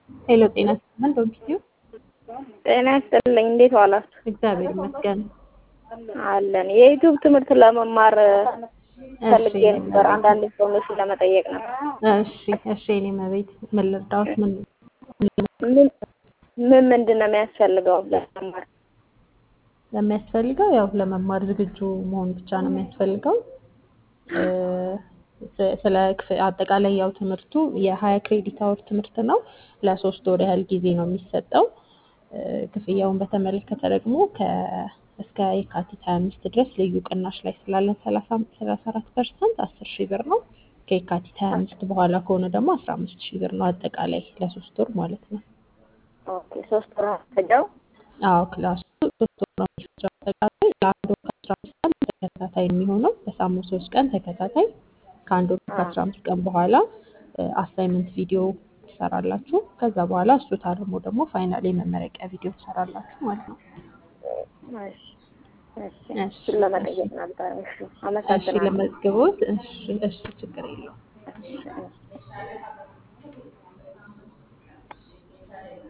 ሄሎ ጤና ይስጥልን ዶክተር ጤና ይስጥልኝ። እንዴት ዋላችሁ? እግዚአብሔር ይመስገን። አለን። የዩቲዩብ ትምህርት ለመማር ፈልጌ እሺ ነበር። አንዳንድ ኢንፎርሜሽን ለመጠየቅ ነበር። እሺ እሺ የኔ መቤት ምን ልርዳዎት? ምን ምን ምን ምንድን ነው የሚያስፈልገው ለመማር? ለሚያስፈልገው ያው ለመማር ዝግጁ መሆን ብቻ ነው የሚያስፈልገው። እ፣ ስ- ስለ ክፍ- አጠቃላይ ያው ትምህርቱ የሀያ ክሬዲት አወር ትምህርት ነው። ለሶስት ወር ያህል ጊዜ ነው የሚሰጠው። እ፣ ክፍያውን በተመለከተ ደግሞ ከ እስከ የካቲት ሀያ አምስት ድረስ ልዩ ቅናሽ ላይ ስላለን ሰላሳ ሰላሳ አራት ፐርሰንት አስር ሺህ ብር ነው። ከየካቲት ሀያ አምስት በኋላ ከሆነ ደግሞ አስራ አምስት ሺህ ብር ነው አጠቃላይ ለሶስት ወር ማለት ነው። ኦኬ ሶስት ወር ፈጃው። አዎ ክላሱ ሶስት ወር ነው የሚፈጀው አጠቃላይ ለአንድ ወር ከአስራ አምስት ቀን ተከታታይ የሚሆነው በሳምንት ሶስት ቀን ተከታታይ ከአንድ ወር ከአስራ አምስት ቀን በኋላ አሳይመንት ቪዲዮ ትሰራላችሁ። ከዛ በኋላ እሱ ታርሞ ደግሞ ፋይናል የመመረቂያ ቪዲዮ ትሰራላችሁ ማለት ነው። እሺ እሺ፣ እሺ እሱን ለመጠየቅ ነበር። እሺ እሺ አመሰግናለሁ። ለመዝግቦት እሺ እሺ ችግር የለውም። እሺ እሺ።